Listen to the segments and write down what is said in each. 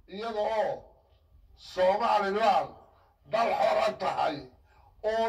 iyada oo somalilan dal xora tahay oo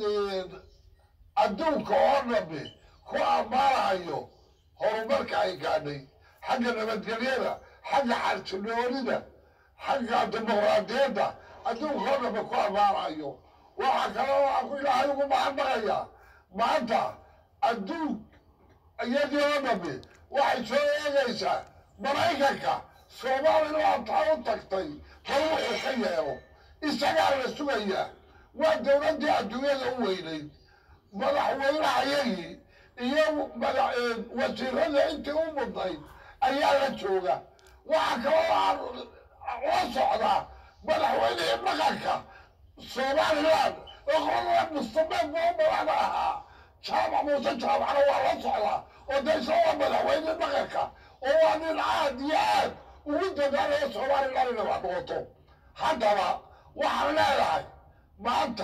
adduunka oo dhammi ku ammaanahayo horumarka ay gaadhay xagga nabadgelyada xagga xarjinoonida xagga dimuqraadiyadda adduunka oo dhammi ku ammaanahayo waxaa kaloo aan ku ilaahay ugu mahadnaqayaa maanta adduun iyadii oo dhammi waxay soo eegaysaa maraykanka somalilan taa u tagtay bal wuxuu ka yeelo isagaa la sugayaa waa dowladdii adduunyada u weynayd madaxweynehayagii iyo wasiirada intii u mudnayd ayaa la jooga waxaa kaloo aan la socdaa madaxweynihii dhaqanka somalilan oo qolada mustameed boo madaxda ahaa jaamac muuse jaamacna waa la socdaa oo de isagoo madaxweyne dhaqanka oo waa nin aad iyo aad ugu dadaalayo somalilan inay wax noqoto haddaba waxaan leedahay maanta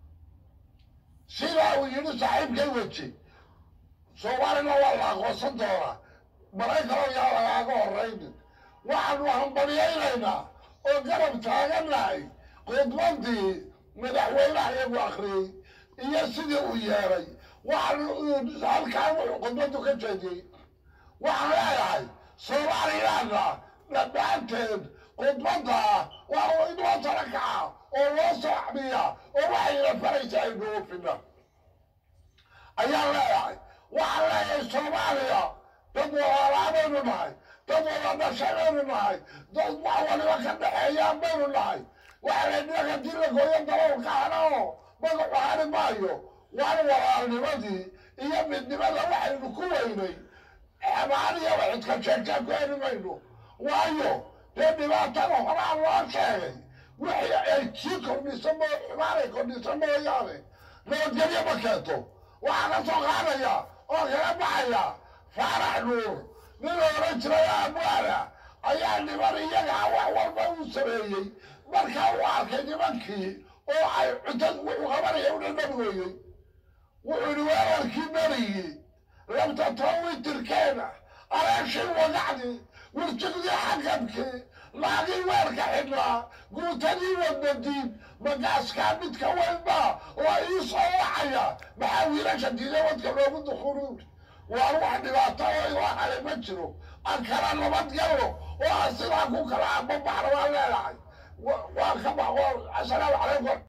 sidaa uu yidhi saaxiibkay weji soomaalina waa la aqoonsan doonaa maraykanoo yaa lagaaga horraynin waxaanu hambalyaynaynaa oo garab taagannahay khudbadii madaxweynaha iyagu akhriyey iyo sidii uu yeeray waxaanu halkaan wuxuu khudbadu ka jeediyey waxaan leedahay soomaalilana dhammaanteed khudbadda waa in loo tala kaca oo loo soo xamiya oo waxayna faraysa aynu oofina ayaan leedahay waxaan leeyahay soomaaliya dad walaalaanaynu nahay dad wada dhashaybaynu nahay dad wax waliba ka dhexeeyaan baynu nahay waxaa la dhinaga dila gooyo daboolka hanao magacu hani maayo waan walaalnimadii iyo midnimada waxaynu ku weynay xamaaniya waxidka jeegtaa ku heli mayno waayo dee dhibaatada horaa loo sheegay wixii ay sii kordhisa mo xumaanay kordhisa mooyaane nabadgelyo ma keento waxaa ka soo qaadaya oo kaga baxaya faarax nuur nin la oran jiray amwaana ayaa niman iyagaa wax walba u sameeyey markaa uu arkay nimankii oo ay cuntad wuxuu qabanaya una nabigooyey wuxuu yihi weerarkii berigii labta tawitirkeena alaashii wagacdii wirjigdii xakabkii laagii weerka xidhnaa guutadii wadnadiid magaaskaa midka weynba oo ii soo wacaya maxaa wiilasha diiday wadka loogu dukunuun waan wax dhibaato oo ilaa hale ma jiro aan kala nabadgalno oo aan sidaa ku kala ambabaxna waan leedahay waan ka baxo assalaamu calaykum